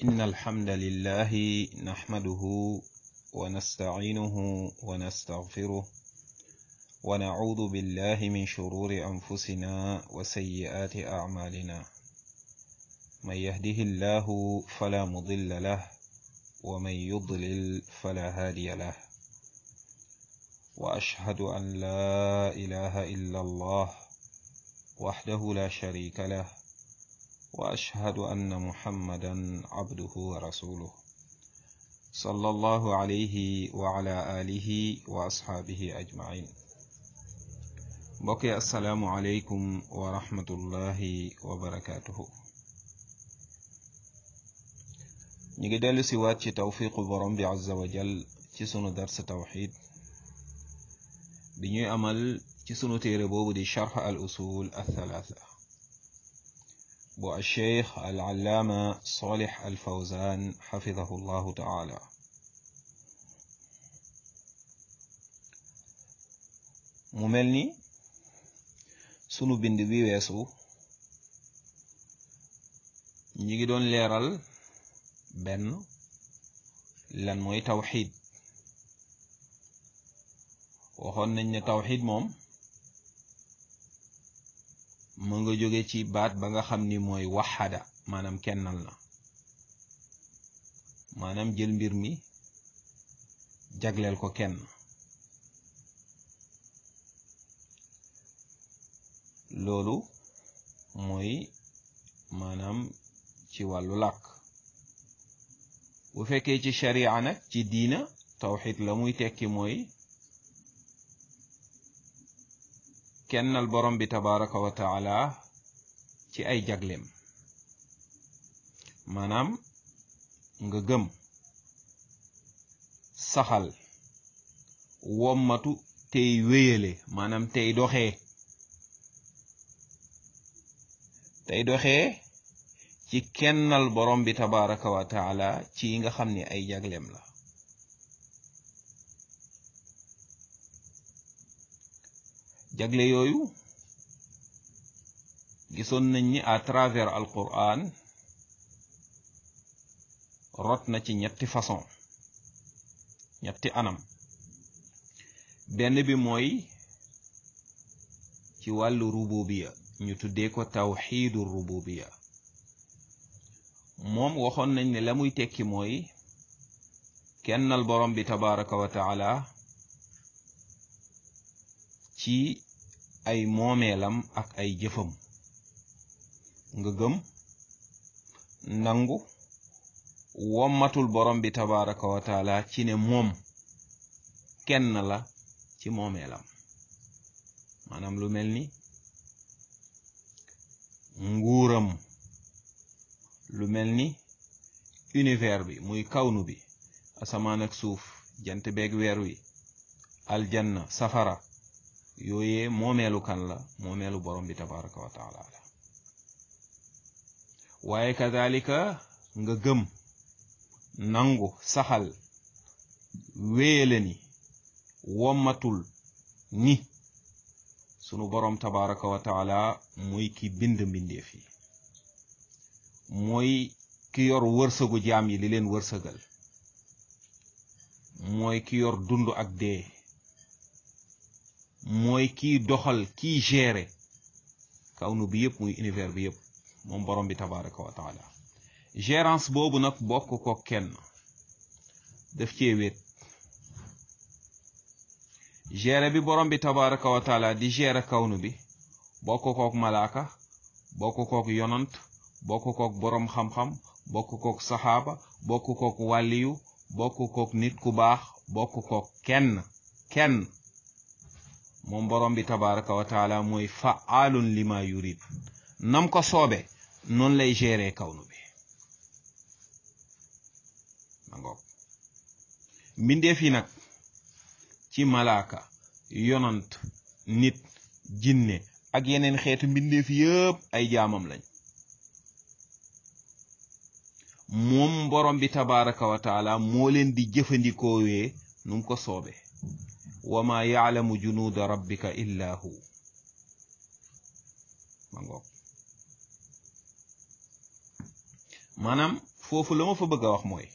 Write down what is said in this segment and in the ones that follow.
إن الحمد لله نحمده ونستعينه ونستغفره ونعوذ بالله من شرور أنفسنا وسيئات أعمالنا من يهده الله فلا مضل له ومن يضلل فلا هادي له وأشهد أن لا إله إلا الله وحده لا شريك له وأشهد أن محمدا عبده ورسوله صلى الله عليه وعلى آله وأصحابه أجمعين بقي السلام عليكم ورحمة الله وبركاته ñu ngi dellu si waat ci tawfiqu borom bi azza wa jal ci sunu dars tawxid bi ñuy amal ci sunu téere boobu di charx al usul althalatha bu alcheikh al allaama solix al fawzan xafidahu llahu taala mu mel ni sunu bind bi weesu ñi ngi doon leeral benn lan mooy tawxid waxoon nañ ne tawxid moom mu nga jóge ci baat ba nga xam ni mooy waxada maanaam kennal na maanaam jël mbir mi jagleel ko kenn loolu mooy maanaam ci wàllu làkk bu fekkee ci sharia nag ci diina tawxid la muy tekki mooy kennal borom bi tabaraka wa taala ci ay jagleem maanaam nga gëm saxal wommatu tey wéyale maanaam tey doxee tey doxee ci kennal borom bi tabaraka wa taala ci nga xam ni ay jagleem la jagle yooyu gisoon nañ ni à travers alquran rot na ci ñetti façon ñetti anam benn bi mooy ci wàllu rububiya ñu tuddee ko tawxiidu rububiya moom waxoon nañ ne la muy tekki mooy kennal borom bi tabaraka wa taala ci ay moomeelam ak ay jëfam nga gëm nangu wommatul borom bi tabaraka wa taala ci ne moom kenn la ci moomeelam maanaam lu mel ni nguuram lu mel ni univers bi muy kawnu bi asamaan ak suuf jant beeg weer wi aljanna safara yooyee moomeelu kan la moomeelu borom bi tabaraka wa taala la waaye kadalika nga gëm nangu saxal wéyale ni wommatul ni sunu borom tabaraka wa taala mooy ki bind mbindeef yi mooy ki yor wërsëgu jaam yi li leen wërsëgal mooy ki yor dund ak dee mooy kiy doxal kiy gérer kawnu bi yëpp muy univers bi yëpp moom borom bi tabaraka wa taala gérance boobu nag bokk ko kenn daf cee wéet gérer bi borom bi tabaraka wa taala di gérer kawnu bi bokk kook malaaka bokk kook yonant bokk kook borom xam-xam bokk kook saxaaba bokk kook wàlliyu bokk kook nit ku baax bokk kook kenn kenn moom borom bi tabaraka wa taala mooy faalun lima yurid nam ko soobe noonu lay gérer kawnu bi mangoog mbindeef yi nag ci malaaka yonant nit jinne ak yeneen xeetu mbindeef yëpp ay jaamam lañ moom borom bi tabaraka wa taala moo leen di jëfandikoowee nu mu ko soobe wa ma yaalamu junuuda rabbika illa hu ma ngoog maanaam foofu la ma fa bëgg a wax mooy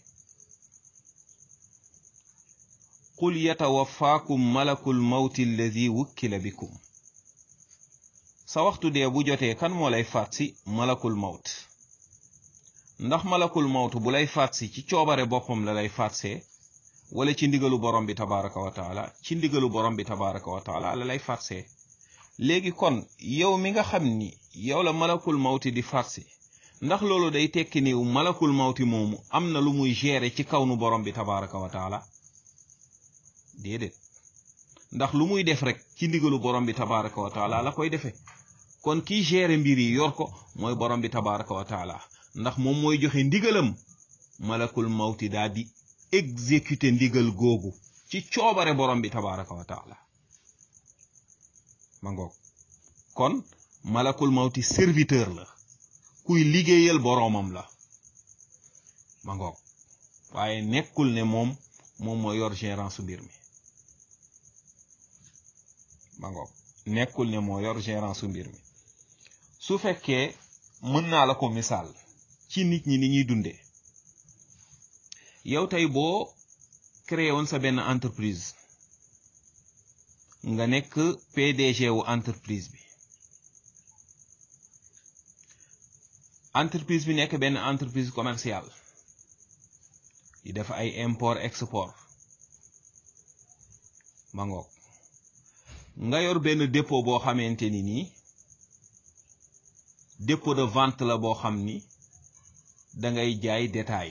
qul yatawafaakum malakul mawti alladi wukkila bikum sa waxtu dee bu jotee kan moo lay faat si malakul mawt ndax malakul mawt bu lay faat si ci coobare boppam la lay faatsee wala ci ndigalu borom bi tabaraka wa taala ci ndigalu borom bi tabaraka wa taala la lay faatsee léegi kon yow mi nga xam ni yow la malakul mawti di faatsi ndax loolu day tekki ni malakul mawti moomu am na lu muy gérer ci kaw nu borom bi tabaraka wa taala déedéet ndax lu muy def rek ci ndigalu borom bi tabaraka wa taala la koy defee kon kiy gérer mbir yi yor ko mooy borom bi tabaraka wa taala ndax moom mooy joxe ndigalam malakul mawti daal di exécuter ndigal googu ci coobare borom bi tabaraka wa taala ma ngoog kon malakul mawti serviteur la kuy liggéeyal boroomam la ma ngoog waaye nekkul ne moom moom mooy yor gérance mbir mi ma ngoog nekkul ne moo yor gérance mbir mi su fekkee mën naa la ko misaal ci nit ñi ni ñuy dundee yow tey boo créé woon sa benn entreprise nga nekk PDG wu entreprise bi entreprise bi nekk benn entreprise commerciale di def ay import export ma ngoog nga yor benn dépôt boo xamante ni nii dépôt de vente la boo xam ni da ngay jaay détail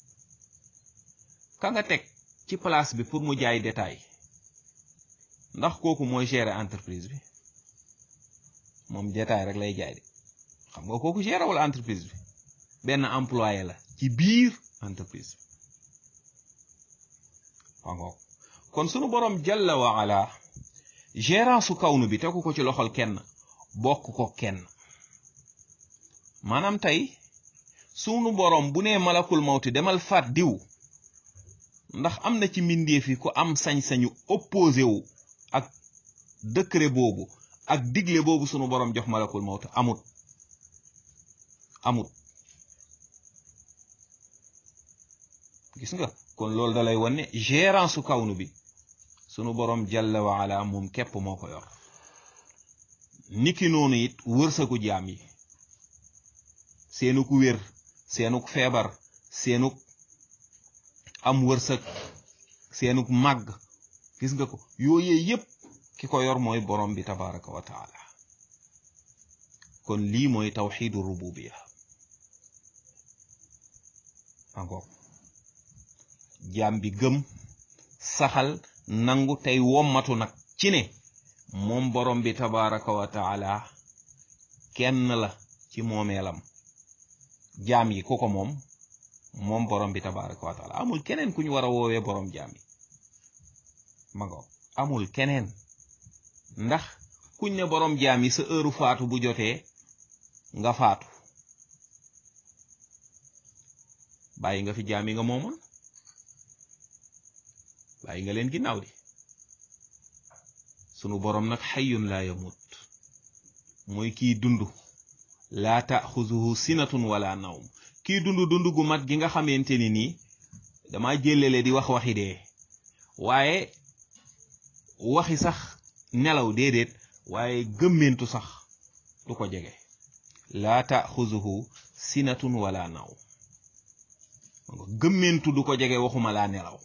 ka nga teg ci place bi pour mu jaay détail ndax kooku mooy gérer entreprise bi moom détail rek lay jaay de xam nga kooku gérer wala entreprise bi benn employé la ci biir entreprise bi waaw kon sunu borom jalla wa ala gérance su kawnu bi tegu ko ci loxol kenn bokk ko kenn maanaam tey sunu borom bu nee malakul mawti demal faat diw ndax am na ci mbindeef yi ku am sañ-sañu opposé wu ak décret boobu ak digle boobu sunu borom jox malakul mawti amut amut gis nga kon loolu da lay wane gérance su kawnu bi sunu borom jalla wa ala moom képp moo ko yor niki noonu it wërsëgu jaam yi seenuk wér seenuk feebar seenuk am wërsëg seenuk màgg gis nga ko yooyee yépp ki ko yor mooy borom bi tabaraka wa taala kon lii mooy tawxidu rububiya angoog jaam bi gëm saxal nangu tey wommatu nag ci ne moom borom bi tabaraka wa taala kenn la ci moomeelam jaam yi ku ko moom moom borom bi tabaraka wa taala amul keneen ku ñu war a woowee borom jaam yi mago amul keneen ndax kuñ ne borom jaam yi sa heure faatu bu jotee nga faatu bàyyi nga fi jaam yi nga moomoon bàyyi nga leen ginnaaw di sunu borom nag xayyun laa yamut mooy kiy dund laa taaxuzuhu sinatun wala nawm kiy dund dund gu mat gi nga xamante ni nii dama jëlele di wax waxi dee waaye waxi sax nelaw déedéet waaye gëmmentu sax du ko jege laa taaxuzuhu sinatun wala nawm gëmmentu du ko jege waxuma laa nelaw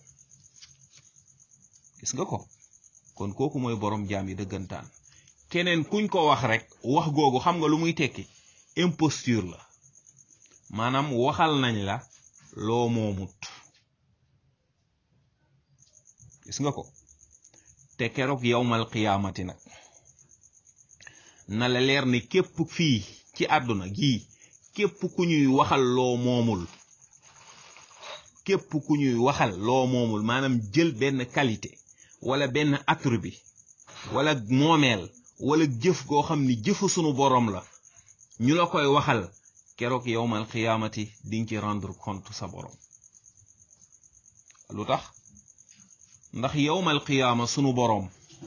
gis nga ko kon kooku mooy borom jaam yi dëggantaan keneen kuñ ko wax rek wax googu xam nga lu muy tekki imposture la maanaam waxal nañ la loo moomut gis nga ko te keroog yawmal qiyaamati nag na la leer ne képp fii ci àdduna gii képp ku ñuy waxal loo moomul képp ku ñuy waxal loo moomul maanaam jël benn qualité wala benn attribut wala moomeel wala jëf goo xam ni jëfu sunu boroom la ñu la koy waxal keroog yowmal qiyaamati dinga ci rendre compte sa boroom lu tax ndax yowmal qiyaama sunu boroom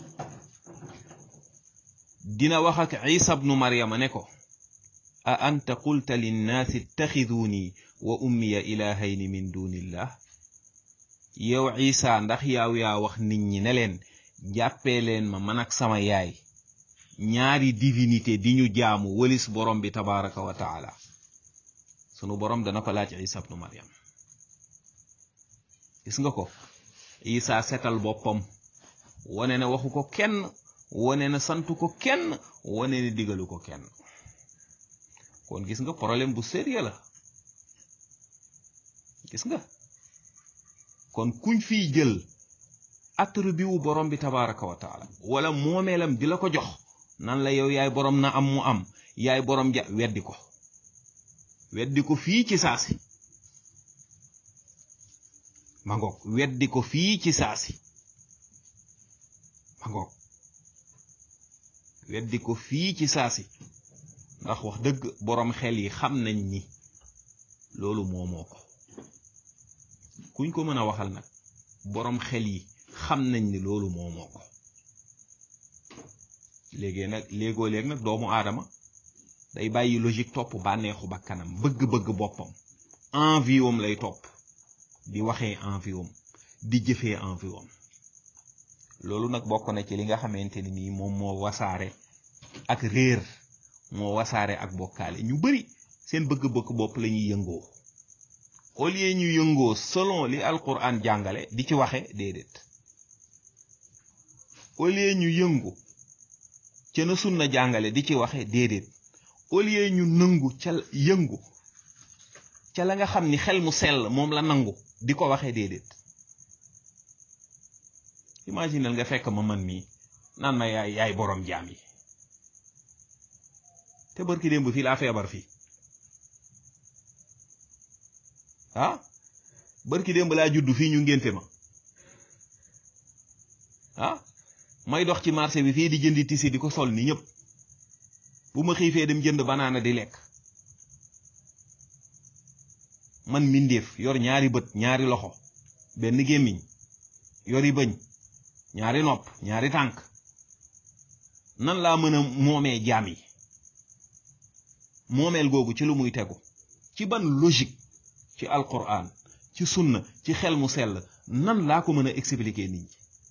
dina wax ak isa bnu maryama ne ko a anta qulta linnaasi ittaxiduuni wa ummiya ilahayni min dunillah yow isa ndax yaaw yaa wax nit ñi ne leen jàppee leen ma man ak sama yaay ñaari divinité di ñu jaamu walis borom bi tabaraka wa taala sunu borom dana ko laaj isa ibnu maryam gis nga ko isa setal boppam wane ne waxu ko kenn wane ne santu ko kenn wane ne digalu ko kenn kon gis nga problème bu sérieux la gis nga kon kuñ fiy jël attribut wu borom bi tabaraka wa taala wala moomeelam di la ko jox nan la yow yaay borom na am mu am yaay borom ja weddi ko weddi ko fii ci saasi ma ngoog weddi ko fii ci saasi ma ngoog weddi ko fii ci saasi ndax wax dëgg borom xel yi xam nañ ni loolu moomoo ko kuñ ko mën a waxal nag borom xel yi xam nañ ni loolu moomoo ko léegi nag léegoo léeg nag doomu aadama day bàyyi logique topp bànneexu bakkanam bëgg-bëgg boppam envie wam lay topp di waxee envie wam di jëfee envie wam loolu nag bokk na ci li nga xamante ni nii moom moo wasaare ak réer moo wasaare ak bokkaale ñu bari seen bëgg-bëgg bopp la ñuy yëngoo au lieu ñu yëngoo selon li alquran jàngale di ci waxe déedéet au lieu ñu yëngu ca na sunna jàngale di ci waxe déedéet au lieu ñu nëngu ca yëngu ca la nga xam ni xel mu sell moom la nangu di ko waxe déedéet imaginal nga fekk ma man mii naan ma yaay yaay borom jaam yi te barki démb fii laa feebar fii ah barki démb laa judd fii ñu ngénte ma ah may dox ci marché bi fii di jëndi tisi di ko sol ni ñëpp bu ma xiifee dem jënd banaana di lekk man mbindeef yor ñaari bët ñaari loxo benn gémmiñ yori bëñ ñaari nopp ñaari tànk nan laa mën a moomee jaam yi moomeel googu ci lu muy tegu ci ban logique ci alquran ci sunna ci xel mu sell nan laa ko mën a expliquer nit ñi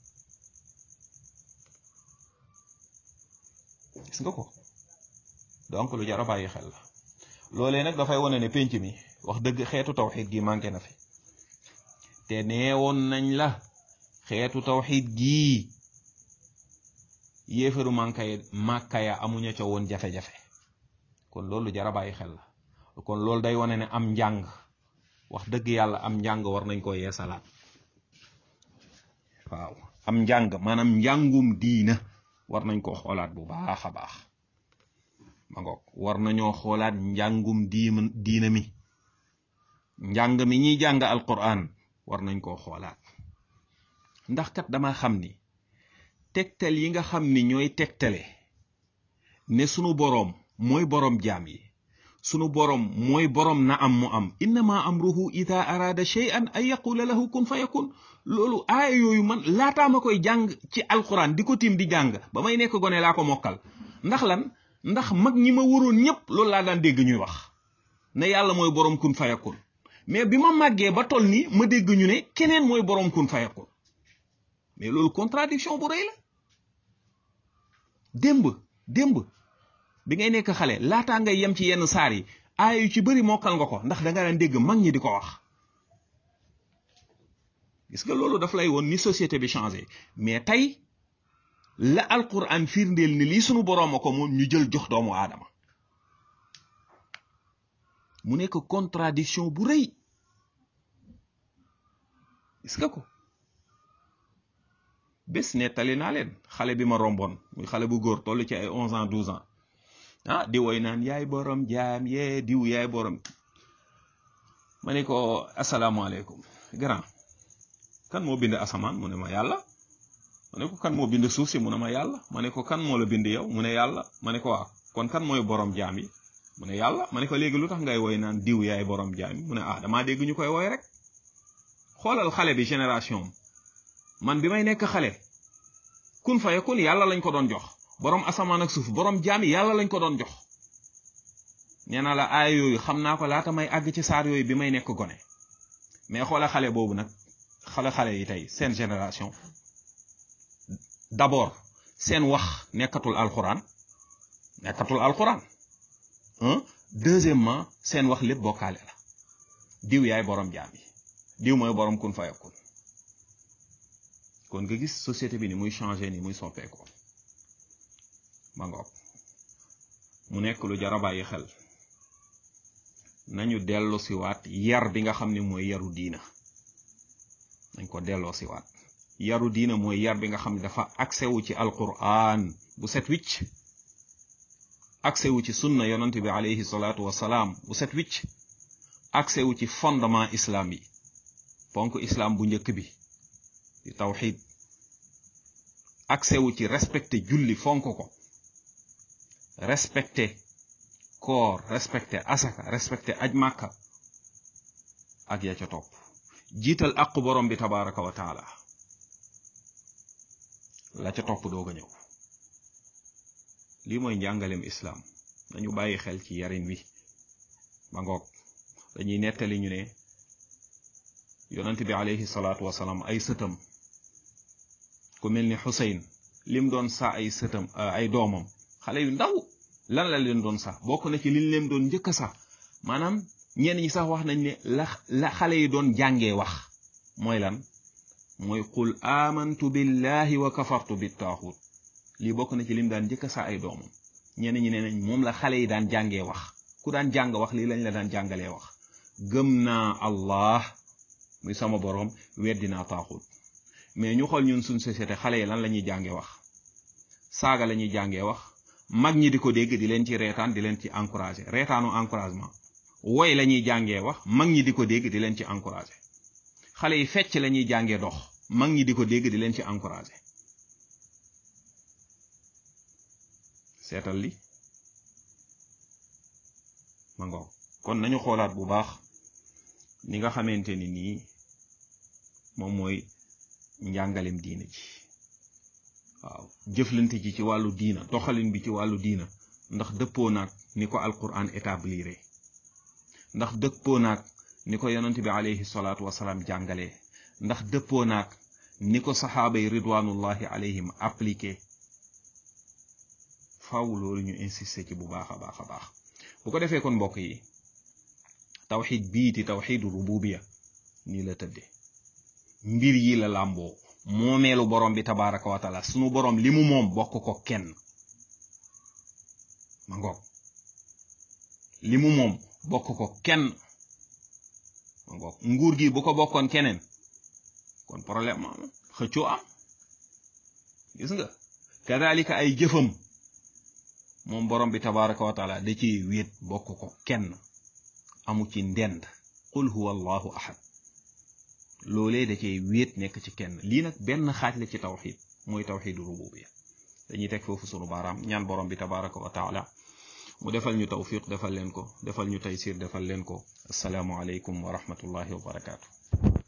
gis nga ko donc lu jar a bàyyi xel la loolee nag dafay wane ne pénc mi wax dëgg xeetu tawxid gi manqué na fi te neewoon nañ la xeetu tawxid gii yéefaru mankay màkkaya amuña ca woon jafe-jafe kon loolu jar a bàyyi xel la kon loolu day wane ne am njàng wax dëgg yàlla am njàng war nañ ko yeesalaat waaw am njàng maanaam njàngum diina war nañ ko xoolaat bu baax a baax ma ngoog war nañoo xoolaat njàngum diim diina mi njàng mi ñuy jàng alquran war nañ koo xoolaat ndax kat dama xam ni tegtal yi nga xam ni ñooy tegtale ne sunu boroom mooy boroom jaam yi sunu boroom mooy boroom na am mu am innama amruhu ida arada shay'an an yaqula lahu kun fa yakun loolu aaya yooyu man laataa ma koy jàng ci alquran di ko tiim di jàng ba may nekk gone laa ko mokkal ndax lan ndax mag ñi ma waroon ñépp loolu laa daan dégg ñuy wax ne yàlla mooy boroom kun fa yakun mais bi ma màggee ba toll ni ma dégg ñu ne keneen mooy boroom kun fa yakun mais loolu contradiction bu rëy la démb démb bi ngay nekk xale laataa ngay yem ci yenn saar yi aaya yu ci bëri mokkal nga ko ndax da nga daan dégg mag ñi di ko wax gis nga loolu daf lay woon ni société bi changé mais tey la alquran firndeel ni lii sunu boroom a ko moom ñu jël jox doomu aadama mu nekk contradiction bu rëy gis nga ko bés nettali naa leen xale bi ma romboon muy xale bu góor toll ci ay onze ans douze ans ah di woy naan yaay borom jaam yee diw yaay borom ma ne ko asalaamaaleykum grand kan moo bind asamaan mu ne ma yàlla ma ne ko kan moo bind suuf si mu ne ma yàlla ma ne ko kan moo la bind yow mu ne yàlla ma ne ko waaw kon kan mooy borom jaam yi mu ne yàlla ma ne ko léegi lu tax ngay woy naan diw yaay borom jaam yi mu ne ah damaa dégg ñu koy woy rek xoolal xale bi génération man bi may nekk xale kun fa yakun yàlla lañ ko doon jox borom asamaan ak suuf borom jaam yi yàlla lañ ko doon jox nee naa la aaya yooyu xam naa ko laata may àgg ci saar yooyu bi may nekk gone mais xoola xale boobu nag xale xale yi tey seen génération d'abord seen wax nekkatul alxuraan nekkatul alxuraan un deuxièmement seen wax lépp bokkaale la diw yaay borom jaam yi diw mooy borom kun fayakun kon nga gis société bi ni muy changé ni muy soppeekoo ma ngoog mu nekk lu jar a bàyyi xel nañu delloo siwaat yar bi nga xam ne mooy yaru diina nañ ko delloo siwaat yaru diina mooy yar bi nga xam ne dafa accès wu ci alquran bu set wicc accès wu ci sunna yonent bi alayhi salaatu wasalaam bu set wicc accès wu ci fondement islam yi ponk islam bu njëkk bi di tawxid accès wu ci respecté julli fonk ko respecté koor respecté asaka respecté aj màkka ak ya ca topp jiital aqu borom bi tabaraka wa taala la ca topp doog a ñëw lii mooy njàngalem islaam dañu bàyyi xel ci yarin wi ba ngoog dañuy nettali ñu ne yonent bi alayhi salaatu wasalaam ay sëtam ku mel ni Xuseyn lim doon sa ay sëtam ay doomam xale yu ndaw lan la leen doon sax bokk na ci liñ leen doon njëkk sax maanaam ñenn ñi sax wax nañ ne la la xale yi doon jàngee wax mooy lan mooy qul amantu billahi wa kafartu bi taaxut lii bokk na ci lim daan njëkk sax ay doomam ñenn ñi ne nañ moom la xale yi daan jàngee wax ku daan jàng wax lii lañ la daan jàngalee wax gëm naa allah muy sama boroom weddi naa taaxut mais ñu xool ñun suñ société xale yi lan la ñuy jàngee wax saaga la ñuy jàngee wax mag ñi di ko dégg di leen ci reetaan di leen ci encouragé reetaanu encouragement woy la ñuy jàngee wax mag ñi di ko dégg di leen ci encouragé xale yi fecc la ñuy jàngee dox mag ñi di ko dégg di leen ci encouragé seetal li ma ngoog kon nañu xoolaat bu baax ni nga xamante ni nii moom mooy njàngalem diina ji waaw jëflante ji ci wàllu diina doxalin bi ci wàllu diina ndax dëppoo naag ni ko alquran établir ndax dëppoo naag ni ko yonent bi alayhi salaatu wasalaam jàngalee ndax dëppoo naag ni ko saxaaba yi ridwanullahi alayhim appliqué faaw loolu ñu insister ci bu baax a baax a baax bu ko defee kon mbokk yi tawxid bii di tawxidu rububiya nii la tëdde mbir yi la làmboo moomeelu borom bi tabaraka wa taala sunu borom li mu moom bokk ko kenn ma ngoog li mu moom bokk ko kenn ma ngoog nguur gi bu ko bokkoon keneen kon problème am xëccoo am gis nga kadalika ay jëfam moom borom bi tabaraka wa taala da ci wéet bokk ko kenn amu ci ndend qul huwa allahu ahad loolee da cay wéet nekk ci kenn lii nag benn xaaj la ci tawxid mooy tawxidu rububiya dañuy teg foofu sunu baaraam ñaan borom bi tabaraka wa taala mu defal ñu tawfiq defal leen ko defal ñu taysir defal leen ko asalaamu aleykum wa rahmatullahi wa barakaatu